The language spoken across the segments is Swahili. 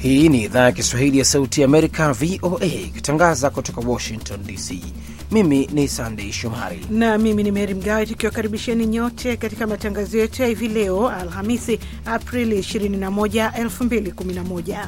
Hii ni idhaa ya Kiswahili ya Sauti ya Amerika, VOA, ikitangaza kutoka Washington DC. Mimi ni Sandei Shomari na mimi ni Meri Mgawe, tukiwakaribisheni nyote katika matangazo yetu ya hivi leo Alhamisi, Aprili 21, 2011.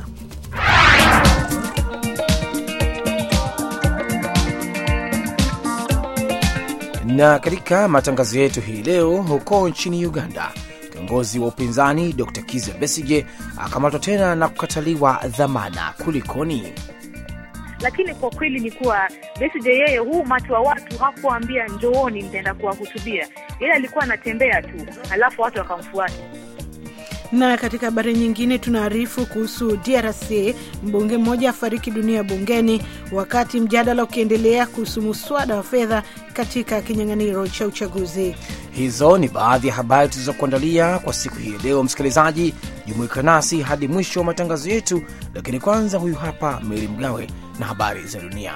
Na katika matangazo yetu hii leo, huko nchini Uganda, kiongozi wa upinzani Dr Kiza Besige akamatwa tena na kukataliwa dhamana. Kulikoni? Lakini kwa kweli ni kuwa Besigye yeye, huu umati wa watu hakuambia njooni, nitaenda kuwahutubia. Yeye alikuwa anatembea tu, alafu watu wakamfuata. Na katika habari nyingine tunaarifu kuhusu DRC, mbunge mmoja afariki dunia bungeni wakati mjadala ukiendelea kuhusu muswada wa fedha katika kinyang'anyiro cha uchaguzi. Hizo ni baadhi ya habari tulizokuandalia kwa siku hii leo. Msikilizaji, jumuika nasi hadi mwisho wa matangazo yetu, lakini kwanza, huyu hapa Meri Mgawe na habari za dunia.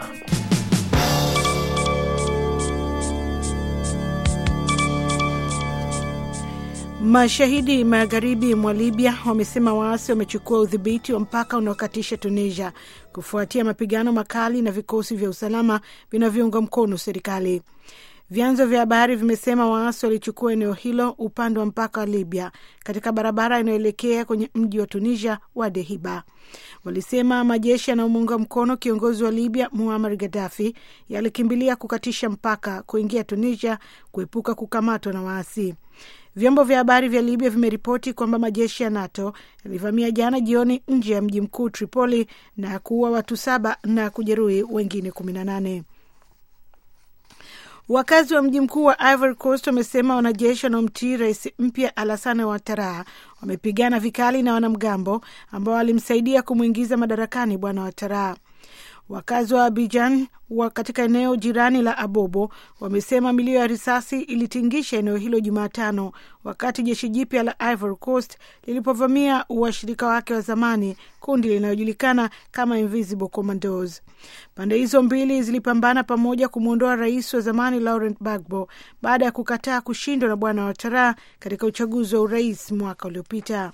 Mashahidi magharibi mwa Libya wamesema waasi wamechukua udhibiti wa mpaka unaokatisha Tunisia kufuatia mapigano makali na vikosi vya usalama vinavyounga mkono serikali. Vyanzo vya habari vimesema waasi walichukua eneo hilo upande wa mpaka wa Libya katika barabara inayoelekea kwenye mji wa Tunisia wa Dehiba. Walisema majeshi yanayomuunga mkono kiongozi wa Libya Muammar Gaddafi yalikimbilia kukatisha mpaka kuingia Tunisia kuepuka kukamatwa na waasi. Vyombo vya habari vya Libya vimeripoti kwamba majeshi ya NATO yalivamia jana jioni nje ya mji mkuu Tripoli na kuua watu saba na kujeruhi wengine kumi na nane. Wakazi wa mji mkuu wa Ivory Coast wamesema wanajeshi wanaomtii rais mpya Alassane Ouattara wamepigana vikali na wanamgambo ambao walimsaidia kumwingiza madarakani bwana Ouattara. Wakazi wa Abidjan wa katika eneo jirani la Abobo wamesema milio ya risasi ilitingisha eneo hilo Jumatano wakati jeshi jipya la Ivory Coast lilipovamia washirika wake wa zamani, kundi linalojulikana kama Invisible Commandos. Pande hizo mbili zilipambana pamoja kumwondoa rais wa zamani Laurent Gbagbo baada ya kukataa kushindwa na bwana Ouattara katika uchaguzi wa urais mwaka uliopita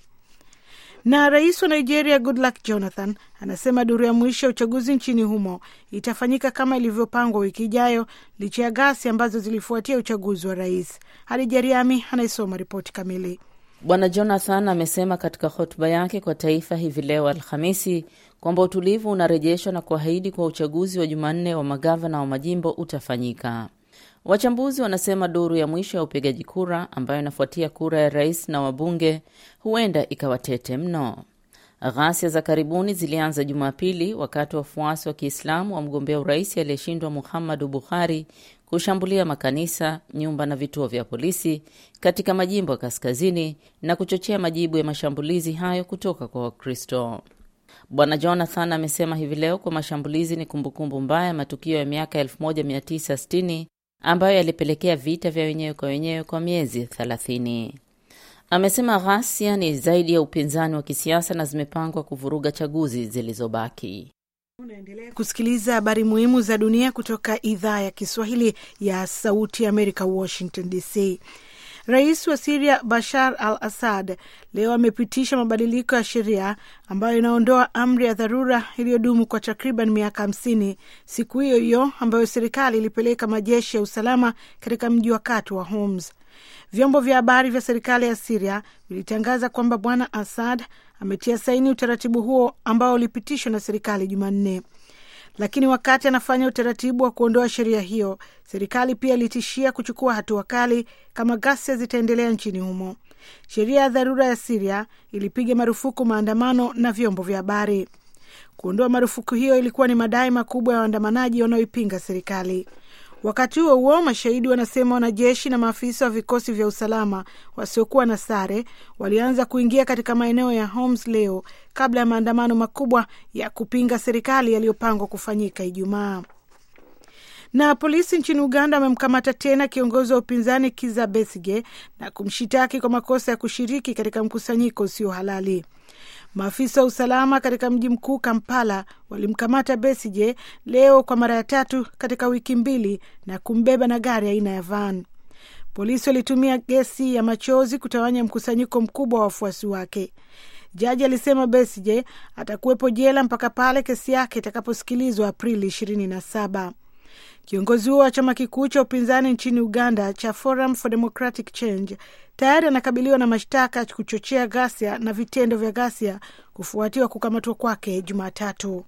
na rais wa Nigeria Goodluck Jonathan anasema duru ya mwisho ya uchaguzi nchini humo itafanyika kama ilivyopangwa wiki ijayo licha ya ghasia ambazo zilifuatia uchaguzi wa rais. Hadija Riami anaisoma ripoti kamili. Bwana Jonathan amesema katika hotuba yake kwa taifa hivi leo Alhamisi kwamba utulivu unarejeshwa na kuahidi kwa uchaguzi wa Jumanne wa magavana wa majimbo utafanyika. Wachambuzi wanasema duru ya mwisho ya upigaji kura ambayo inafuatia kura ya rais na wabunge huenda ikawa tete mno. Ghasia za karibuni zilianza Jumapili wakati wafuasi wa Kiislamu wa mgombea urais aliyeshindwa Muhammadu Buhari kushambulia makanisa, nyumba na vituo vya polisi katika majimbo ya kaskazini na kuchochea majibu ya mashambulizi hayo kutoka kwa Wakristo. Bwana Jonathan amesema hivi leo kwa mashambulizi ni kumbukumbu mbaya ya matukio ya miaka 1960 ambayo yalipelekea vita vya wenyewe kwa wenyewe kwa miezi 30. Amesema ghasia ni zaidi ya upinzani wa kisiasa na zimepangwa kuvuruga chaguzi zilizobaki. Unaendelea kusikiliza habari muhimu za dunia kutoka idhaa ya Kiswahili ya Sauti ya Amerika, Washington DC. Rais wa Siria Bashar al Assad leo amepitisha mabadiliko ya sheria ambayo inaondoa amri ya dharura iliyodumu kwa takriban miaka hamsini, siku hiyo hiyo ambayo serikali ilipeleka majeshi ya usalama katika mji wa kati wa Homs. Vyombo vya habari vya serikali ya Siria vilitangaza kwamba bwana Assad ametia saini utaratibu huo ambao ulipitishwa na serikali Jumanne. Lakini wakati anafanya utaratibu wa kuondoa sheria hiyo, serikali pia ilitishia kuchukua hatua kali kama ghasia zitaendelea nchini humo. Sheria ya dharura ya Siria ilipiga marufuku maandamano na vyombo vya habari. Kuondoa marufuku hiyo ilikuwa ni madai makubwa ya waandamanaji wanaoipinga serikali. Wakati huo huo, mashahidi wanasema wanajeshi na maafisa wa vikosi vya usalama wasiokuwa na sare walianza kuingia katika maeneo ya Homs leo kabla ya maandamano makubwa ya kupinga serikali yaliyopangwa kufanyika Ijumaa. Na polisi nchini Uganda wamemkamata tena kiongozi wa upinzani Kiza Besige na kumshitaki kwa makosa ya kushiriki katika mkusanyiko usio halali. Maafisa wa usalama katika mji mkuu Kampala walimkamata Besigye leo kwa mara ya tatu katika wiki mbili na kumbeba na gari aina ya van. Polisi walitumia gesi ya machozi kutawanya mkusanyiko mkubwa wa wafuasi wake. Jaji alisema Besigye atakuwepo jela mpaka pale kesi yake itakaposikilizwa Aprili 27. Kiongozi huo wa chama kikuu cha upinzani nchini Uganda cha Forum for Democratic Change tayari anakabiliwa na mashtaka ya kuchochea ghasia na vitendo vya ghasia kufuatiwa kukamatwa kwake Jumatatu.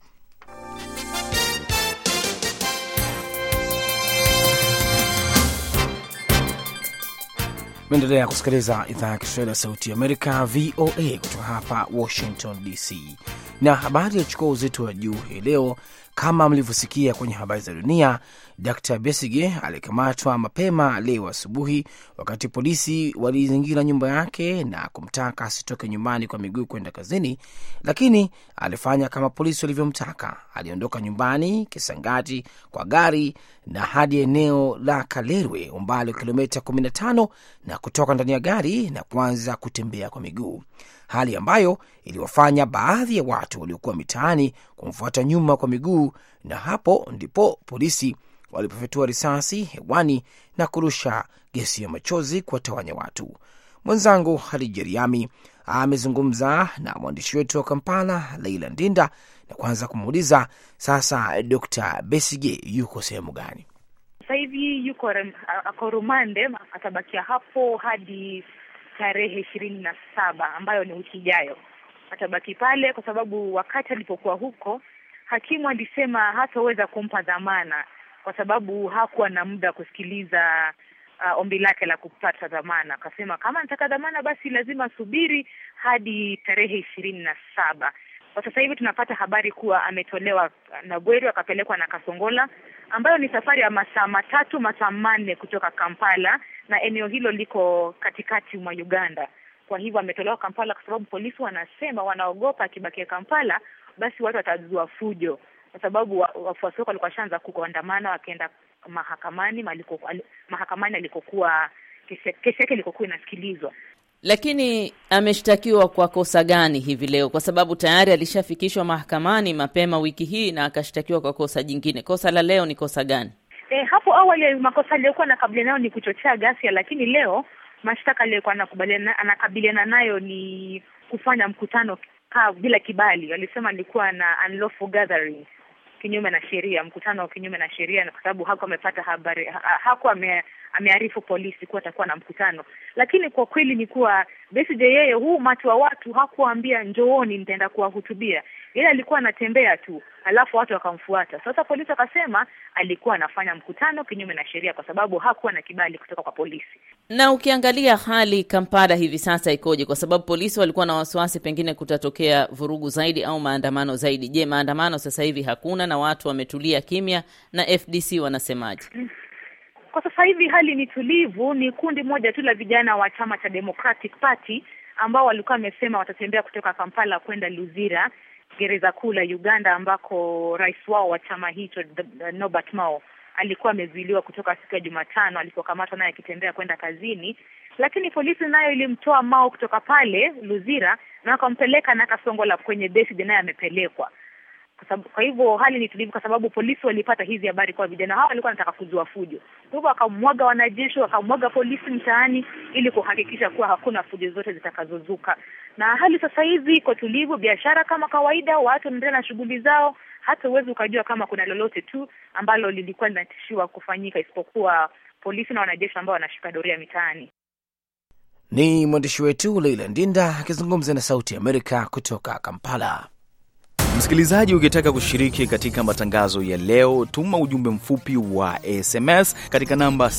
Meendelea kusikiliza idhaa ya Kiswahili ya Sauti ya Amerika, VOA, kutoka hapa Washington DC. Na habari yachukua uzito wa juu hii leo, kama mlivyosikia kwenye habari za dunia, Dr Besige alikamatwa mapema leo asubuhi wakati polisi walizingira nyumba yake na kumtaka asitoke nyumbani kwa miguu kwenda kazini, lakini alifanya kama polisi walivyomtaka. Aliondoka nyumbani Kisangati kwa gari na hadi eneo la Kalerwe, umbali wa kilomita 15 na kutoka ndani ya gari na kuanza kutembea kwa miguu, hali ambayo iliwafanya baadhi ya watu waliokuwa mitaani kumfuata nyuma kwa miguu, na hapo ndipo polisi walipofyatua risasi hewani na kurusha gesi ya machozi kuwatawanya watu. Mwenzangu Hadija Riami amezungumza na mwandishi wetu wa Kampala, Leila Ndinda, na kwanza kumuuliza sasa, Dr Besige yuko sehemu gani sasa hivi? Yuko ako rumande, atabakia hapo hadi tarehe ishirini na saba ambayo ni wiki ijayo. Atabaki pale kwa sababu wakati alipokuwa huko, hakimu alisema hataweza kumpa dhamana kwa sababu hakuwa na muda kusikiliza uh, ombi lake la kupata dhamana. Akasema kama nataka dhamana, basi lazima asubiri hadi tarehe ishirini na saba. Kwa sasa hivi tunapata habari kuwa ametolewa na Bweru akapelekwa na Kasongola, ambayo ni safari ya masaa matatu masaa manne kutoka Kampala, na eneo hilo liko katikati mwa Uganda. Kwa hivyo ametolewa Kampala kwa sababu polisi wanasema wanaogopa akibakia Kampala, basi watu watazua fujo kwa sababu wafuasi wake walikuwa washaanza kuandamana wakienda mahakamani maliko, mahakamani alikokuwa kesi yake ilikokuwa inasikilizwa. Lakini ameshtakiwa kwa kosa gani hivi leo? Kwa sababu tayari alishafikishwa mahakamani mapema wiki hii na akashtakiwa kwa kosa jingine. Kosa la leo ni kosa gani? E, hapo awali makosa aliyokuwa anakabiliana nayo ni kuchochea ghasia, lakini leo mashtaka aliyokuwa anakabiliana nayo ni kufanya mkutano ka bila kibali. Alisema alikuwa na unlawful gathering kinyume na sheria, mkutano kinyume na sheria, kwa sababu hakuwa amepata habari ha, hakuwa ame, amearifu polisi kuwa atakuwa na mkutano. Lakini kwa kweli ni kuwa Besigye yeye, huu umati wa watu hakuwaambia njooni, nitaenda kuwahutubia. Yeye alikuwa anatembea tu, alafu watu wakamfuata. Sasa polisi wakasema alikuwa anafanya mkutano kinyume na sheria, kwa sababu hakuwa na kibali kutoka kwa polisi. Na ukiangalia hali Kampala hivi sasa ikoje? Kwa sababu polisi walikuwa na wasiwasi pengine kutatokea vurugu zaidi au maandamano zaidi. Je, maandamano sasa hivi hakuna na watu wametulia kimya, na FDC wanasemaje? Kwa sasa hivi hali ni tulivu. Ni kundi moja tu la vijana wa chama cha Democratic Party ambao walikuwa wamesema watatembea kutoka Kampala kwenda Luzira, gereza kuu la Uganda, ambako rais wao wa chama hicho Norbert Mao alikuwa amezuiliwa kutoka siku ya Jumatano alipokamatwa naye akitembea kwenda kazini, lakini polisi nayo ilimtoa Mao kutoka pale Luzira na wakampeleka na Kasongola kwenye Besigye, naye amepelekwa kwa sababu, kwa hivyo hali ni tulivu, kwa sababu polisi walipata hizi habari kwa vijana hao walikuwa wanataka kuzua fujo. Kwa hivyo wakamwaga wanajeshi, wakamwaga polisi mtaani ili kuhakikisha kuwa hakuna fujo zote zitakazozuka, na hali sasa hivi iko tulivu, biashara kama kawaida, watu wanaendelea na shughuli zao. Hata huwezi ukajua kama kuna lolote tu ambalo lilikuwa linatishiwa kufanyika, isipokuwa polisi na wanajeshi ambao wanashika doria mitaani. Ni mwandishi wetu Leila Ndinda akizungumza na Sauti ya Amerika kutoka Kampala. Msikilizaji, ukitaka kushiriki katika matangazo ya leo, tuma ujumbe mfupi wa SMS katika namba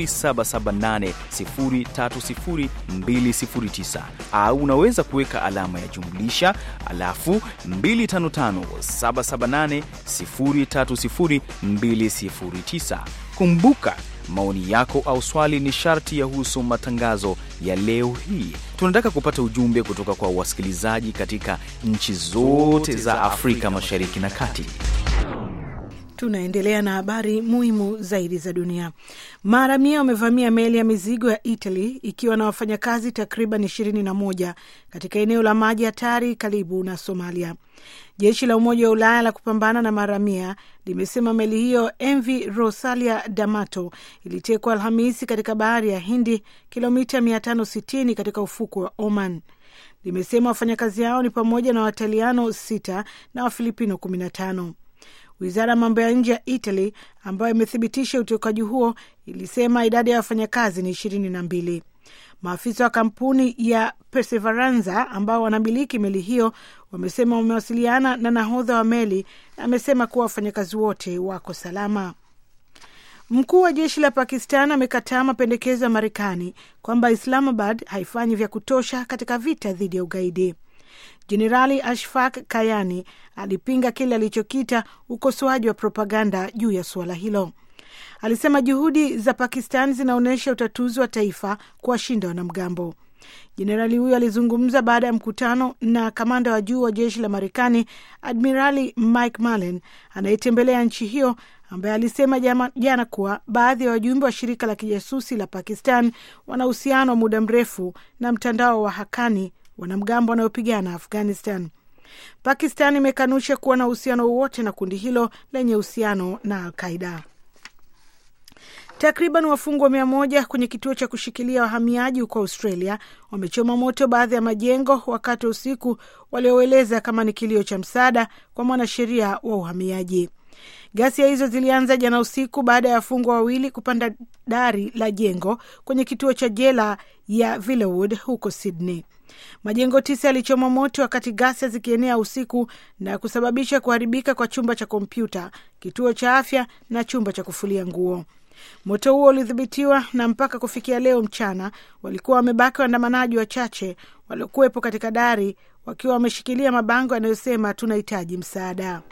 0778030209 au unaweza kuweka alama ya jumlisha alafu 255778030209. Kumbuka maoni yako au swali ni sharti yahusu matangazo ya leo hii. Tunataka kupata ujumbe kutoka kwa wasikilizaji katika nchi zote za Afrika Mashariki na Kati. Tunaendelea na habari muhimu zaidi za dunia. Maharamia wamevamia meli ya mizigo ya Italy ikiwa na wafanyakazi takriban ishirini na moja katika eneo la maji hatari karibu na Somalia. Jeshi la Umoja wa Ulaya la kupambana na maharamia limesema meli hiyo MV Rosalia D'Amato ilitekwa Alhamisi katika bahari ya Hindi, kilomita 560 katika ufukwe wa Oman. limesema wafanyakazi hao ni pamoja na Wataliano sita na Wafilipino kumi na tano. Wizara ya mambo ya nje ya Italy ambayo imethibitisha utokaji huo ilisema idadi ya wafanyakazi ni ishirini na mbili. Maafisa wa kampuni ya Perseveranza ambao wanamiliki meli hiyo wamesema wamewasiliana na nahodha wa meli na amesema kuwa wafanyakazi wote wako salama. Mkuu wa jeshi la Pakistan amekataa mapendekezo ya Marekani kwamba Islamabad haifanyi vya kutosha katika vita dhidi ya ugaidi. Jenerali Ashfaq Kayani alipinga kile alichokita ukosoaji wa propaganda juu ya suala hilo. Alisema juhudi za Pakistan zinaonyesha utatuzi wa taifa kuwashinda wanamgambo. Jenerali huyo alizungumza baada ya mkutano na kamanda wa juu wa jeshi la Marekani, Admirali Mike Mullen anayetembelea nchi hiyo, ambaye alisema jama, jana kuwa baadhi ya wajumbe wa shirika la kijasusi la Pakistan wana uhusiano wa muda mrefu na mtandao wa Hakani, wanamgambo wanaopigana Afghanistan. Pakistan imekanusha kuwa na uhusiano wowote na kundi hilo lenye uhusiano na Alqaida. Takriban wafungwa mia moja kwenye kituo cha kushikilia wahamiaji huko Australia wamechoma moto baadhi ya majengo wakati wa usiku walioeleza kama ni kilio cha msaada kwa mwanasheria wa uhamiaji. Ghasia hizo zilianza jana usiku baada ya wafungwa wawili kupanda dari la jengo kwenye kituo cha jela ya Villawood huko Sydney. Majengo tisa yalichoma moto wakati ghasia zikienea usiku na kusababisha kuharibika kwa chumba cha kompyuta, kituo cha afya na chumba cha kufulia nguo. Moto huo ulidhibitiwa na mpaka kufikia leo mchana walikuwa wamebaki waandamanaji wachache waliokuwepo katika dari wakiwa wameshikilia mabango yanayosema tunahitaji msaada.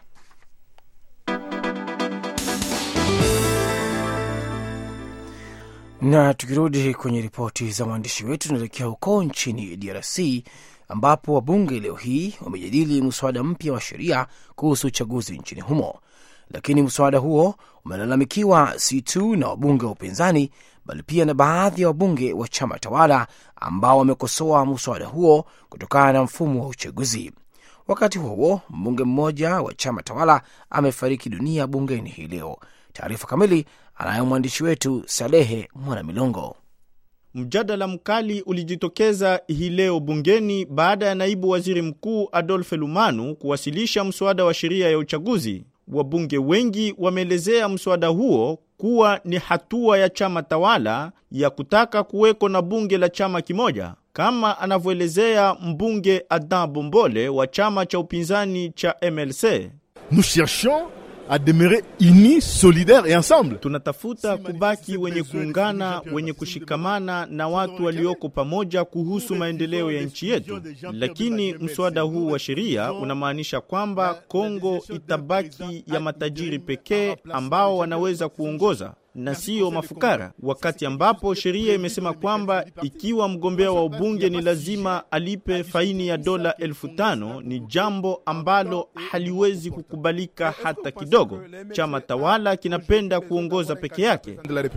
Na tukirudi kwenye ripoti za waandishi wetu, tunaelekea huko nchini DRC ambapo wabunge leo hii wamejadili mswada mpya wa sheria kuhusu uchaguzi nchini humo, lakini mswada huo umelalamikiwa si tu na wabunge wa upinzani bali pia na baadhi ya wabunge wa chama tawala ambao wamekosoa mswada huo kutokana na mfumo wa uchaguzi. Wakati huo huo, mbunge mmoja wa chama tawala amefariki dunia bungeni hii leo. Taarifa kamili anayo mwandishi wetu Salehe Mwanamilongo. Mjadala mkali ulijitokeza hii leo bungeni baada ya naibu waziri mkuu Adolphe Lumanu kuwasilisha mswada wa sheria ya uchaguzi. Wabunge wengi wameelezea mswada huo kuwa ni hatua ya chama tawala ya kutaka kuweko na bunge la chama kimoja, kama anavyoelezea mbunge Adan Bombole wa chama cha upinzani cha MLC. Nous cherchons à demeurer unis, solidaires et ensemble. Tunatafuta kubaki wenye kuungana, wenye kushikamana na watu walioko pamoja kuhusu maendeleo ya nchi yetu. Lakini mswada huu wa sheria unamaanisha kwamba Kongo itabaki ya matajiri pekee ambao wanaweza kuongoza na siyo mafukara, wakati ambapo sheria imesema kwamba ikiwa mgombea wa ubunge ni lazima alipe faini ya dola elfu tano ni jambo ambalo haliwezi kukubalika hata kidogo. Chama tawala kinapenda kuongoza peke yake.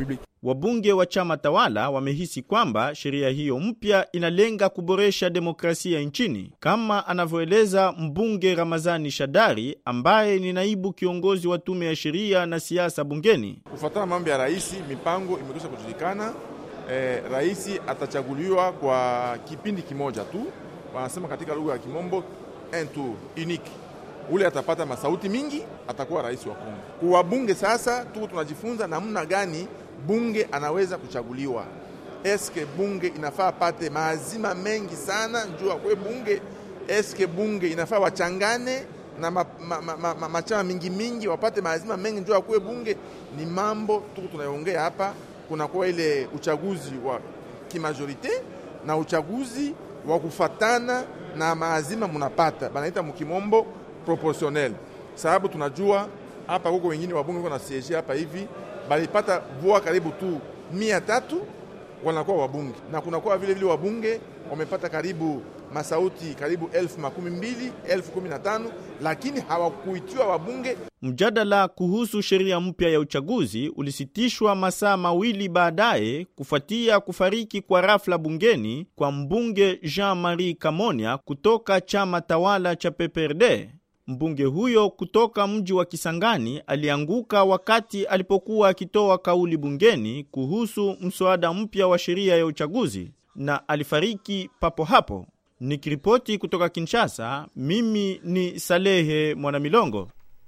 Wabunge wa chama tawala wamehisi kwamba sheria hiyo mpya inalenga kuboresha demokrasia nchini, kama anavyoeleza mbunge Ramazani Shadari ambaye ni naibu kiongozi wa tume ya sheria na siasa bungeni. Kufuatana mambo ya rais, mipango imekwisha kujulikana. Eh, rais atachaguliwa kwa kipindi kimoja tu, wanasema katika lugha ya Kimombo un tour unique. Ule atapata masauti mingi, atakuwa rais wa Kongo. Kwa bunge sasa tu tunajifunza namna gani bunge anaweza kuchaguliwa. Eske bunge inafaa pate maazima mengi sana njuu akwe bunge? Eske bunge inafaa wachangane na machama ma, ma, ma, ma, mingi mingi wapate maazima mengi njuu akwe bunge? Ni mambo tu tunayoongea hapa. Kunakuwa ile uchaguzi wa kimajorite na uchaguzi wa kufatana na maazima munapata, banaita mukimombo proportionnel, sababu tunajua hapa kuko wengine wabunge na siege hapa hivi balipata voa karibu tu mia tatu wanakuwa wabunge, na kunakuwa vile vile wabunge wamepata karibu masauti karibu elfu makumi mbili elfu kumi na tano lakini hawakuitiwa wabunge. Mjadala kuhusu sheria mpya ya uchaguzi ulisitishwa masaa mawili baadaye kufuatia kufariki kwa rafla bungeni kwa mbunge Jean-Marie Kamonia kutoka chama tawala cha PPRD. Mbunge huyo kutoka mji wa Kisangani alianguka wakati alipokuwa akitoa kauli bungeni kuhusu mswada mpya wa sheria ya uchaguzi na alifariki papo hapo. Nikiripoti kutoka Kinshasa, mimi ni Salehe Mwanamilongo.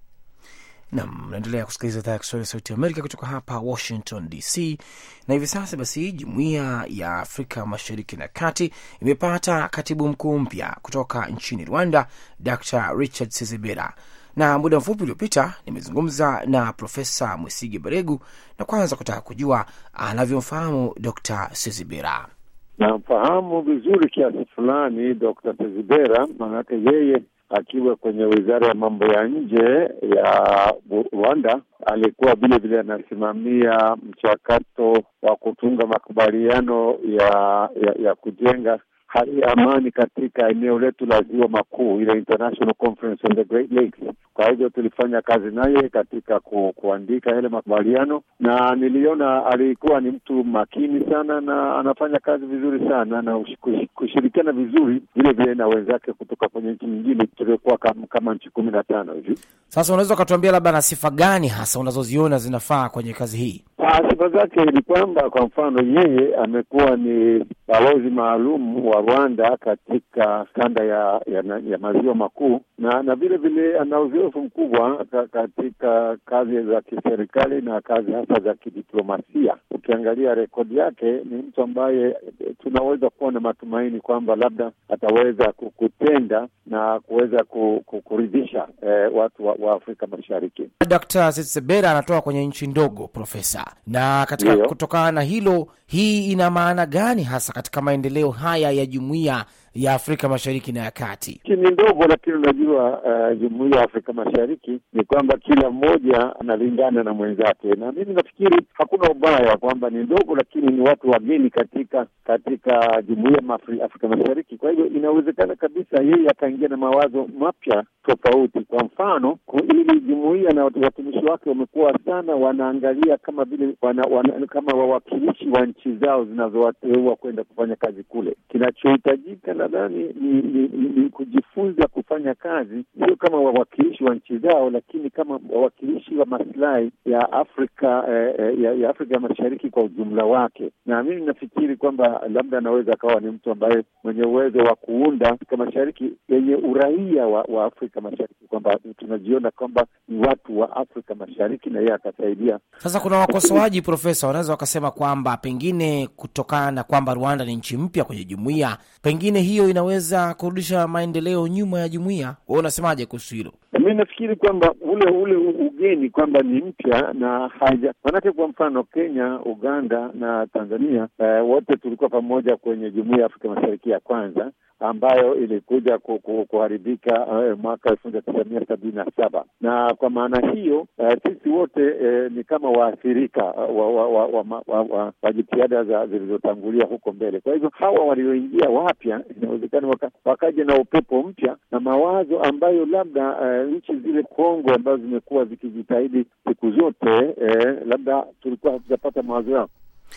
Nam, naendelea kusikiliza idhaa ya Kiswahili ya Sauti ya Amerika kutoka hapa Washington DC. Na hivi sasa basi, Jumuiya ya Afrika Mashariki na Kati imepata katibu mkuu mpya kutoka nchini Rwanda, Dr Richard Sezibera, na muda mfupi uliopita nimezungumza na Profesa Mwisigi Baregu na kwanza kutaka kujua anavyomfahamu Dr Sezibera. Namfahamu vizuri kiasi fulani Dr Sezibera, maanake yeye akiwa kwenye wizara ya mambo ya nje ya Rwanda alikuwa vile vile anasimamia mchakato wa kutunga makubaliano ya, ya, ya kujenga hali ya amani katika eneo letu la ziwa makuu, ile International Conference on the Great Lakes. Kwa hivyo tulifanya kazi naye katika ku, kuandika yale makubaliano, na niliona alikuwa ni mtu makini sana na anafanya kazi vizuri sana na kushirikiana vizuri vile vile na wenzake kutoka kwenye nchi nyingine tuliokuwa kama, kama nchi kumi na tano hivi. Sasa unaweza ukatuambia labda na sifa gani hasa unazoziona zinafaa kwenye kazi hii? Sifa zake ni kwamba kwa mfano, yeye amekuwa ni balozi maalum wa Rwanda katika kanda ya, ya, ya maziwa makuu na na vile vile ana uzoefu mkubwa katika kazi za kiserikali na kazi hasa za kidiplomasia. Ukiangalia rekodi yake, ni mtu ambaye tunaweza kuwa na matumaini kwamba labda ataweza kutenda na kuweza kuridhisha eh, watu wa, wa Afrika Mashariki. Dkt. Setsebera anatoka kwenye nchi ndogo, Profesa, na katika kutokana na hilo, hii ina maana gani hasa katika maendeleo haya ya jumuiya ya Afrika Mashariki na ya Kati? Ni ndogo, lakini unajua uh, jumuiya ya Afrika Mashariki ni kwamba kila mmoja analingana na mwenzake, na mimi nafikiri hakuna ubaya kwamba ni ndogo, lakini ni watu wageni katika katika jumuiya ya Afrika Mashariki. Kwa hivyo inawezekana kabisa yeye akaingia na mawazo mapya tofauti. Kwa mfano, ili jumuiya na watumishi wake wamekuwa sana wanaangalia kama vile wana, wana, kama wawakilishi wa nchi zao zinazowateua kwenda kufanya kazi kule. Kinachohitajika nadhani ni, ni, ni, ni kujifunza kufanya kazi sio kama wawakilishi wa nchi zao, lakini kama wawakilishi wa maslahi ya Afrika eh, ya, ya Afrika ya Mashariki kwa ujumla wake. Na mimi nafikiri kwamba labda anaweza akawa ni mtu ambaye mwenye uwezo wa kuunda Afrika Mashariki yenye uraia wa, wa Afrika Mashariki, kwamba tunajiona kwamba ni watu wa Afrika Mashariki na yeye akasaidia. Sasa kuna wakosoaji, Profesa, wanaweza wakasema kwamba pengine kutokana na kwamba Rwanda ni nchi mpya kwenye jumuiya, pengine hiyo inaweza kurudisha maendeleo nyuma ya jumuiya. Wewe unasemaje kuhusu hilo? Mi nafikiri kwamba ule ule ugeni kwamba ni mpya na haja manake, kwa mfano Kenya, Uganda na Tanzania eh, wote tulikuwa pamoja kwenye jumuiya ya Afrika Mashariki ya kwanza ambayo ilikuja ku, ku, kuharibika uh, mwaka elfu moja tisa mia sabini na saba na kwa maana hiyo uh, sisi wote uh, ni kama waathirika uh, wa, wa, wa, wa, wa, wa, wa jitihada za zilizotangulia huko mbele. Kwa hivyo hawa walioingia wapya inawezekana waka, wakaja na upepo mpya na mawazo ambayo labda uh, nchi zile Kongo ambazo zimekuwa zikijitahidi siku zote uh, labda tulikuwa hatujapata mawazo yao.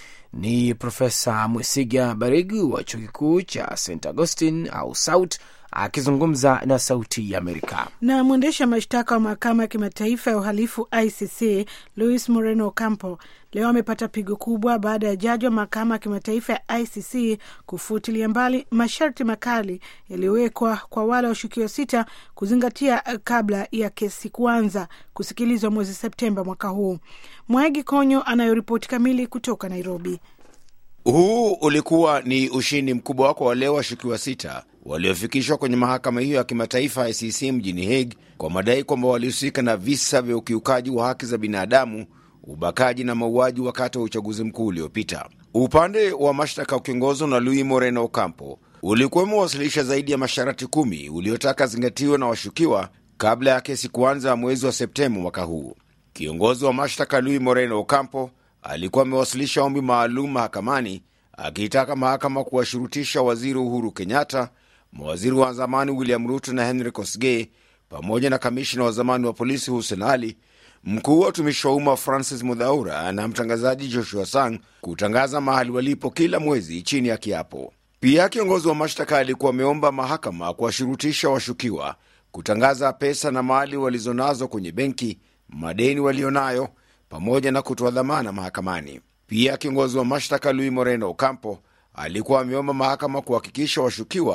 Ni Profesa Mwesiga Baregu wa chuo kikuu cha St Augustine au SAUT akizungumza na Sauti ya Amerika. Na mwendesha mashtaka wa mahakama ya kimataifa ya uhalifu ICC Luis Moreno Ocampo leo amepata pigo kubwa baada ya jaji wa mahakama ya kimataifa ya ICC kufutilia mbali masharti makali yaliyowekwa kwa wale washukiwa sita kuzingatia kabla ya kesi kuanza kusikilizwa mwezi Septemba mwaka huu. Mwaegi Konyo anayoripoti kamili kutoka Nairobi. Huu ulikuwa ni ushindi mkubwa kwa wale washukiwa sita waliofikishwa kwenye mahakama hiyo ya kimataifa ICC mjini Hague kwa madai kwamba walihusika na visa vya ukiukaji wa haki za binadamu, ubakaji na mauaji wakati wa uchaguzi mkuu uliopita. Upande wa mashtaka ukiongozwa na Luis Moreno Ocampo ulikuwa umewasilisha zaidi ya masharti kumi uliotaka zingatiwe na washukiwa kabla ya kesi kuanza mwezi wa Septemba mwaka huu. Kiongozi wa mashtaka Luis Moreno Ocampo alikuwa amewasilisha ombi maalum mahakamani akiitaka mahakama kuwashurutisha waziri Uhuru Kenyatta, mawaziri wa zamani William Ruto na Henry Kosgei, pamoja na kamishina wa zamani wa polisi Hussein Ali, mkuu wa utumishi wa umma Francis Mudhaura na mtangazaji Joshua Sang kutangaza mahali walipo kila mwezi chini ya kiapo. Pia kiongozi wa mashtaka alikuwa ameomba mahakama kuwashurutisha washukiwa kutangaza pesa na mali walizonazo kwenye benki, madeni walionayo pamoja na kutoa dhamana mahakamani. Pia kiongozi wa mashtaka Luis Moreno Ocampo alikuwa ameomba mahakama kuhakikisha washukiwa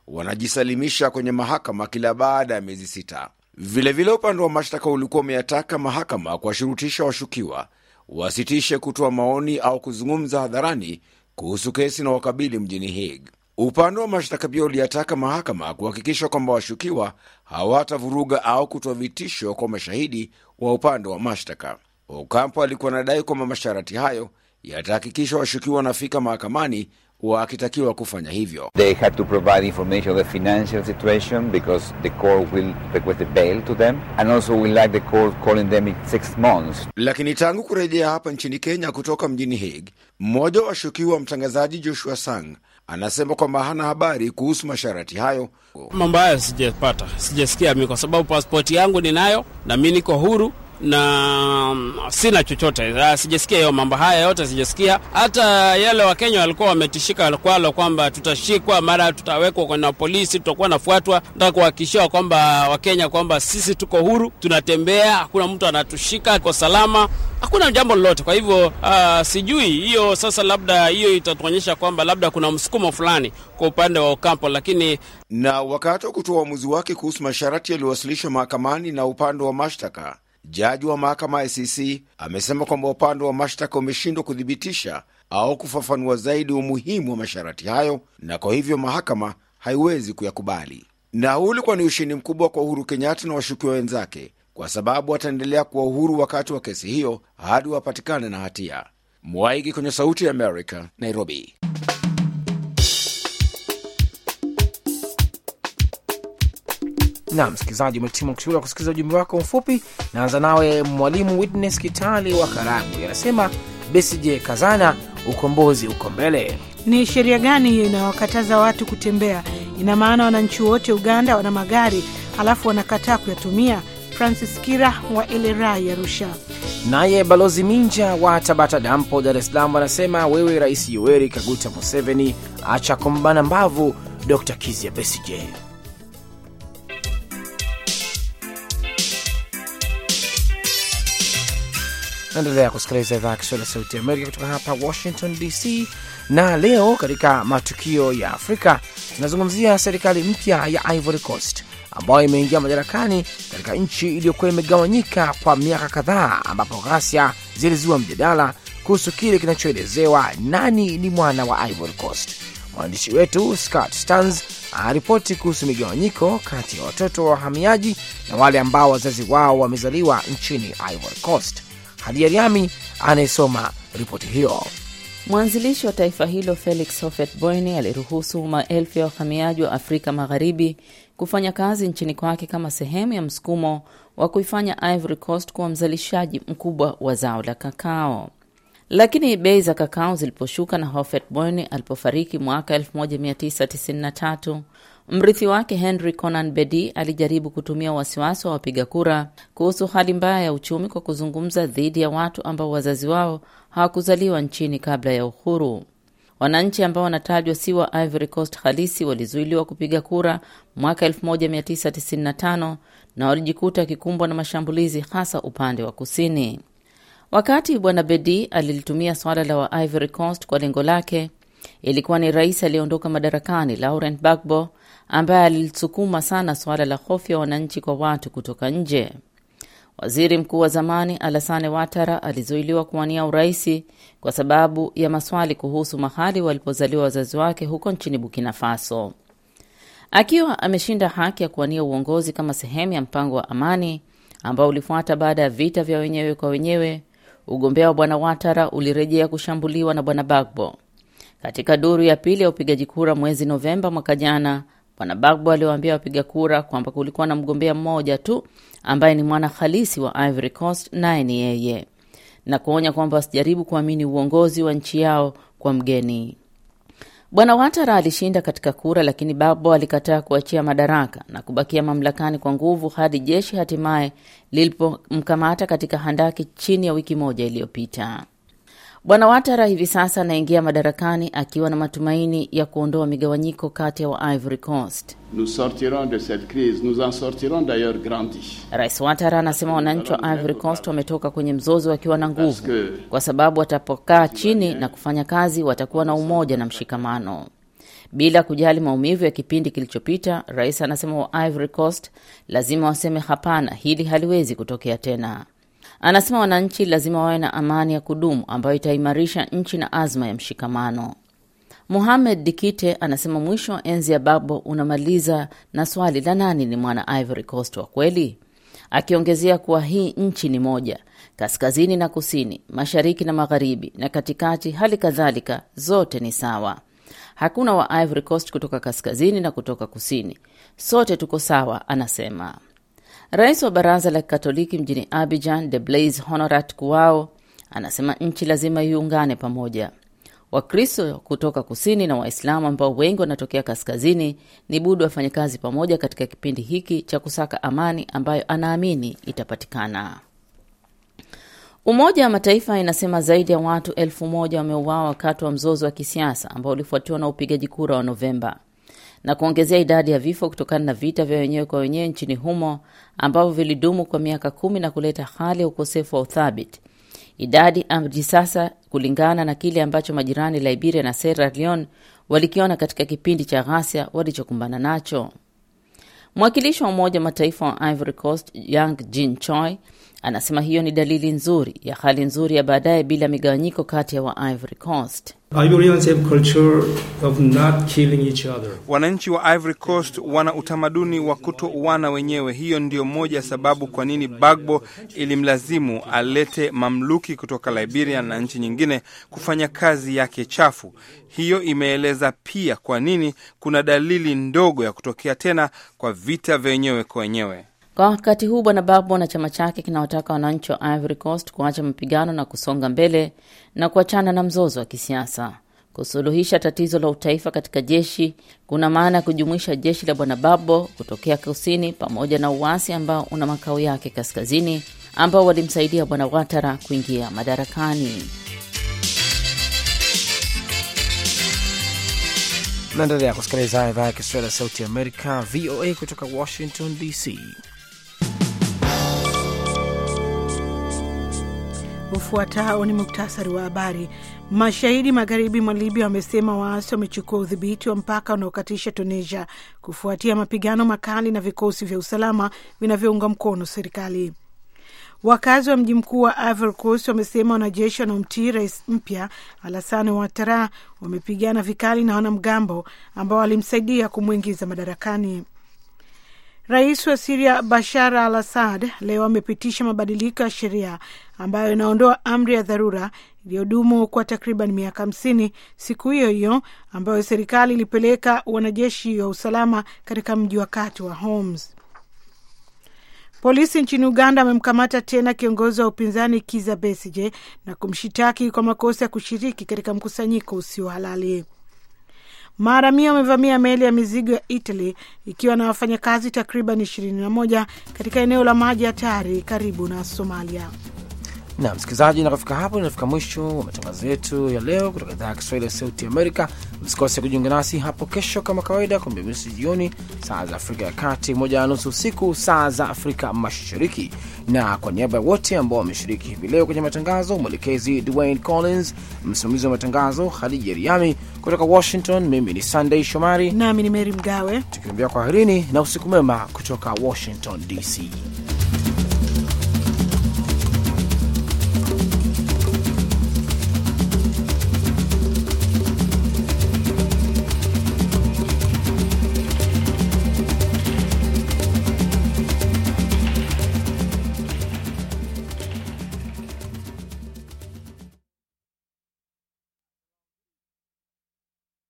wanajisalimisha kwenye mahakama kila baada ya miezi sita. Vilevile, upande wa mashtaka ulikuwa umeyataka mahakama kuwashurutisha washukiwa wasitishe kutoa maoni au kuzungumza hadharani kuhusu kesi na wakabili mjini Hague. Upande wa mashtaka pia uliyataka mahakama kuhakikisha kwamba washukiwa hawatavuruga au kutoa vitisho kwa mashahidi wa upande wa mashtaka. Ocampo alikuwa anadai kwamba masharti hayo yatahakikisha washukiwa wanafika mahakamani wakitakiwa kufanya hivyo. They had to provide information of the financial situation because the court will request a bail to them and also we like the court calling them in six months. Lakini tangu kurejea hapa nchini Kenya kutoka mjini Hague, mmoja wa washukiwa mtangazaji Joshua Sang anasema kwamba hana habari kuhusu masharti hayo. Mambo hayo sijapata, sijasikia mi, kwa sababu paspoti yangu ninayo na mi niko huru na sina chochote, sijasikia hiyo mambo haya yote sijasikia. Hata yale Wakenya walikuwa wametishika kwalo kwamba tutashikwa, mara tutawekwa kwenye polisi, tutakuwa nafuatwa. Nataka kuhakikishiwa kwamba Wakenya kwamba sisi tuko huru, tunatembea, hakuna mtu anatushika, kwa salama, hakuna jambo lolote. Kwa hivyo uh, sijui hiyo sasa, labda hiyo itatuonyesha kwamba labda kuna msukumo fulani kwa upande wa Ocampo, lakini na wakati wa kutoa uamuzi wake kuhusu masharti yaliyowasilishwa mahakamani na upande wa mashtaka Jaji wa mahakama ya ICC amesema kwamba upande wa mashtaka umeshindwa kuthibitisha au kufafanua zaidi umuhimu wa masharti hayo, na kwa hivyo mahakama haiwezi kuyakubali. Na huu ulikuwa ni ushindi mkubwa kwa Uhuru Kenyatta na washukiwa wenzake, kwa sababu wataendelea kuwa uhuru wakati wa kesi hiyo hadi wapatikane na hatia. Mwaigi kwenye Sauti ya Amerika, Nairobi. na msikilizaji, umetimu kushughuli kusikiliza ujumbe wako mfupi. Naanza nawe Mwalimu Witness Kitali wa Karagwe, anasema Besigye kazana, ukombozi uko mbele. Ni sheria gani hiyo inawakataza watu kutembea? Ina maana wananchi wote Uganda wana magari alafu wanakataa kuyatumia? Francis Kira wa Elerai, Arusha. Naye Balozi Minja wa Tabata Dampo, Dar es Salaam, anasema wewe Rais Yoweri Kaguta Museveni, acha kumbana mbavu Dr Kizia Besigye. Naendelea kusikiliza idhaa ya Kiswahili ya Sauti ya Amerika kutoka hapa Washington DC. Na leo katika matukio ya Afrika tunazungumzia serikali mpya ya Ivory Coast ambayo imeingia madarakani katika nchi iliyokuwa imegawanyika kwa miaka kadhaa, ambapo ghasia zilizua mjadala kuhusu kile kinachoelezewa nani ni mwana wa Ivory Coast. Mwandishi wetu Scott Stans anaripoti kuhusu migawanyiko kati ya watoto wa wahamiaji na wale ambao wazazi wao wamezaliwa nchini Ivory Coast. Hadia Riami anayesoma ripoti hiyo. Mwanzilishi wa taifa hilo Felix Houphouet Boigny aliruhusu maelfu ya wahamiaji wa Afrika Magharibi kufanya kazi nchini kwake kama sehemu ya msukumo wa kuifanya Ivory Coast kuwa mzalishaji mkubwa wa zao la kakao. Lakini bei za kakao ziliposhuka na Houphouet Boigny alipofariki mwaka 1993 mrithi wake Henry Konan Bedi alijaribu kutumia wasiwasi wa wapiga kura kuhusu hali mbaya ya uchumi kwa kuzungumza dhidi ya watu ambao wazazi wao hawakuzaliwa nchini kabla ya uhuru. Wananchi ambao wanatajwa si wa Ivory Coast halisi walizuiliwa kupiga kura mwaka 1995 na walijikuta wakikumbwa na mashambulizi hasa upande wa kusini. Wakati bwana Bedi alilitumia swala la wa Ivory Coast kwa lengo lake, ilikuwa ni rais aliyeondoka madarakani Laurent Gbagbo ambaye alilisukuma sana suala la hofu ya wananchi kwa watu kutoka nje. Waziri mkuu wa zamani Alassane Ouattara alizuiliwa kuwania uraisi kwa sababu ya maswali kuhusu mahali walipozaliwa wazazi wake huko nchini Burkina Faso. Akiwa ameshinda haki ya kuwania uongozi kama sehemu ya mpango wa amani ambao ulifuata baada ya vita vya wenyewe kwa wenyewe, ugombea wa bwana Ouattara ulirejea kushambuliwa na bwana Bagbo. Katika duru ya pili ya upigaji kura mwezi Novemba mwaka jana, bwana Bagbo aliwaambia wapiga kura kwamba kulikuwa na mgombea mmoja tu ambaye ni mwana halisi wa Ivory Coast, naye ni yeye, na kuonya kwamba wasijaribu kuamini uongozi wa nchi yao kwa mgeni. Bwana Watara alishinda katika kura, lakini Bagbo alikataa kuachia madaraka na kubakia mamlakani kwa nguvu hadi jeshi hatimaye lilipomkamata katika handaki chini ya wiki moja iliyopita. Bwana Watara hivi sasa anaingia madarakani akiwa na matumaini ya kuondoa migawanyiko kati ya wa Ivory Coast. Nous sortirons de cette crise, nous en sortirons d'ailleurs grandis. Rais Watara anasema wananchi wa Ivory Coast wametoka kwenye mzozo wakiwa na nguvu, kwa sababu watapokaa chini na kufanya kazi watakuwa na umoja na mshikamano. Bila kujali maumivu ya kipindi kilichopita, rais anasema wa Ivory Coast lazima waseme hapana, hili haliwezi kutokea tena. Anasema wananchi lazima wawe na amani ya kudumu ambayo itaimarisha nchi na azma ya mshikamano. Muhamed Dikite anasema mwisho wa enzi ya Bagbo unamaliza na swali la nani ni mwana Ivory Coast wa kweli, akiongezea kuwa hii nchi ni moja, kaskazini na kusini, mashariki na magharibi, na katikati, hali kadhalika, zote ni sawa. Hakuna wa Ivory Coast kutoka kaskazini na kutoka kusini, sote tuko sawa, anasema. Rais wa baraza la Kikatoliki mjini Abidjan, De Blaise Honorat Kuao, anasema nchi lazima iungane pamoja. Wakristo kutoka kusini na Waislamu ambao wengi wanatokea kaskazini ni budi wafanye kazi pamoja katika kipindi hiki cha kusaka amani ambayo anaamini itapatikana. Umoja wa Mataifa inasema zaidi ya watu elfu moja wameuawa wakati wa mzozo wa kisiasa ambao ulifuatiwa na upigaji kura wa Novemba na kuongezea idadi ya vifo kutokana na vita vya wenyewe kwa wenyewe nchini humo ambavyo vilidumu kwa miaka kumi na kuleta hali ya ukosefu wa uthabiti. Idadi hadi sasa, kulingana na kile ambacho majirani Liberia na Sierra Leone walikiona katika kipindi cha ghasia walichokumbana nacho. Mwakilishi wa Umoja wa Mataifa wa Ivory Coast Yang Jin Choi anasema hiyo ni dalili nzuri ya hali nzuri ya baadaye bila migawanyiko kati ya wa Ivory Coast. Wananchi wa Ivory Coast wana utamaduni wa kutouana wenyewe. Hiyo ndiyo moja ya sababu kwa nini Bagbo ilimlazimu alete mamluki kutoka Liberia na nchi nyingine kufanya kazi yake chafu. Hiyo imeeleza pia kwa nini kuna dalili ndogo ya kutokea tena kwa vita vya wenyewe kwa wenyewe. Kwa wakati huu Bwana Bagbo na chama chake kinawataka wananchi wa Ivory Coast kuacha mapigano na kusonga mbele na kuachana na mzozo wa kisiasa. Kusuluhisha tatizo la utaifa katika jeshi kuna maana ya kujumuisha jeshi la Bwana Bagbo kutokea kusini pamoja na uasi ambao una makao yake kaskazini, ambao walimsaidia Bwana Ouattara kuingia madarakani. Naendelea kusikiliza idhaa ya Kiswahili ya Sauti ya Amerika, VOA, kutoka Washington DC. Ufuatao ni muktasari wa habari. Mashahidi magharibi mwa Libya wamesema waasi wamechukua udhibiti wa mpaka unaokatisha Tunisia kufuatia mapigano makali na vikosi vya usalama vinavyounga mkono serikali. Wakazi wa mji mkuu wa Ivory Coast wamesema wanajeshi wanaomtii rais mpya Alassane Ouattara wamepigana vikali na wanamgambo ambao walimsaidia kumwingiza madarakani. Rais wa Siria Bashar al Assad leo amepitisha mabadiliko ya sheria ambayo inaondoa amri ya dharura iliyodumu kwa takriban miaka hamsini, siku hiyo hiyo ambayo serikali ilipeleka wanajeshi wa usalama katika mji wa kati wa Homs. Polisi nchini Uganda wamemkamata tena kiongozi wa upinzani Kiza Besije na kumshitaki kwa makosa ya kushiriki katika mkusanyiko usio halali. Maharamia wamevamia meli ya mizigo ya Italy ikiwa na wafanyakazi takriban ishirini na moja katika eneo la maji hatari karibu na Somalia. na msikilizaji, na kufika hapo inafika mwisho wa matangazo yetu ya leo kutoka idhaa ya Kiswahili ya Sauti Amerika. Msikose kujiunga nasi hapo kesho kama kawaida, kumi na nusu jioni saa za Afrika ya Kati, moja na nusu usiku saa za Afrika Mashariki. Na kwa niaba ya wote ambao wameshiriki hivi leo kwenye matangazo, mwelekezi Dwayne Collins, msimamizi wa matangazo Hadija Riami kutoka Washington, mimi ni Sunday Shomari nami ni Meri Mgawe, tukiambia kwaherini na usiku mwema kutoka Washington DC.